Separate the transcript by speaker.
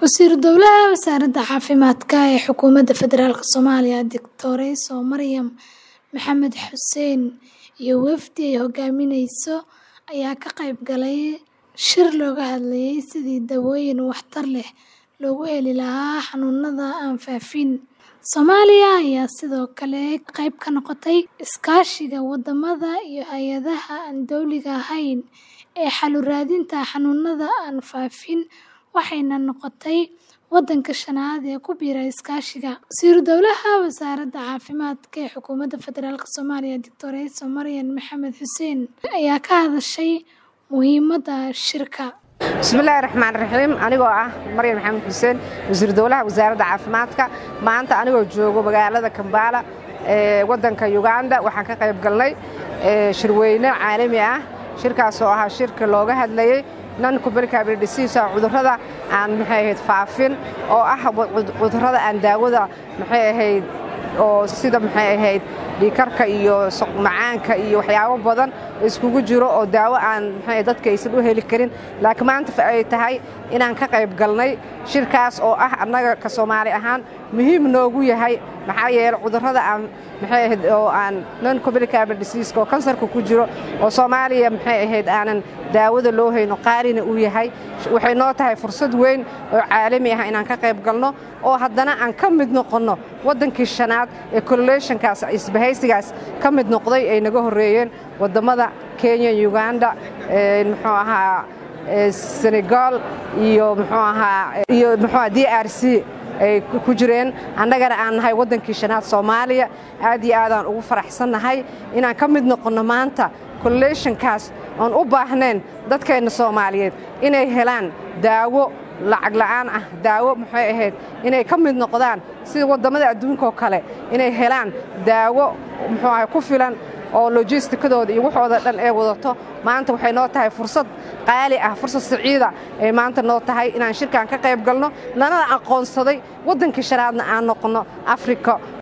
Speaker 1: Wasiiru Dowlaha Wasaaradda Caafimaadka ee Xukuumadda Federaalk Soomaaliya Dictorayso Maryam Maxamed Xuseen iyo wafdi ay hogaaminayso ayaa ka qayb galay shir looga hadlayay sidii dawooyin waxtar leh loogu heli lahaa xanuunada aan faafin. Soomaaliya ayaa sidoo kale qayb ka noqotay iskaashiga wadamada iyo hay'adaha aan dowliga ahayn ee xal u raadinta xanuunada aan faafin waxayna noqotay wadanka shanaad ee ku biira iskaashiga. Wasiiru Dowlaha Wasaaradda Caafimaadka ee Xukuumadda Federaalk Soomaaliya Dictorayso Maryam Maxamed Xuseen ayaa ka hadashay muhiimadda shirka.
Speaker 2: bismillaahi raxmaan raxiim anigoo ah maryam maxamed xuseen wasiir dowlaha wasaaradda caafimaadka maanta anigoo joogo magaalada kambaala ee waddanka uganda waxaan ka qayb galnay shirweyne caalami ah shirkaas oo ahaa shirka looga hadlayey non communicable disease cudurrada aan maxay ahayd faafin oo ah cudurrada aan daawada maxay ahayd oo sida maxay ahayd dhiikarka iyo macaanka iyo waxyaabo badan iskugu jiro oo daawo aan maxay dadka aysan u heli karin laakiin maanta ay tahay inaan ka qayb galnay shirkaas oo ah annaga ka soomaali ahaan muhiim noogu yahay maxaa yeelay cudurrada aan maxay ahayd oo aan non communicable disease oo kansarka ku jiro oo soomaaliya maxay ahayd aanan daawada loo hayno qaarina uu yahay waxay noo tahay fursad weyn oo caalami ah inaan ka qayb galno oo haddana aan ka mid noqonno waddankii shanaad ee colulationkaas isbahaysigaas ka mid noqday ay naga horreeyeen wadammada kenya uganda muxuu ahaa senegal iyo muxuu ahaa iyo muxuu ahaa d r c ay ku jireen annagana aan nahay waddankii shanaad soomaaliya aad iyo aadaan ugu faraxsannahay inaan ka mid noqonno maanta colulationkaas oon u baahnayn dadkeenna soomaaliyeed inay helaan daawo lacag la'aan ah daawo maxay ahayd inay ka mid noqdaan sida wadammada adduunkaoo kale inay helaan daawo muxuu ahay ku filan oo lojistikadooda iyo waxooda dhan ee wadato maanta waxay noo tahay fursad qaali ah fursad siciida ay maanta noo tahay inaan shirkan ka qayb galno lanana aqoonsaday waddankii shanaadna aan noqonno afrika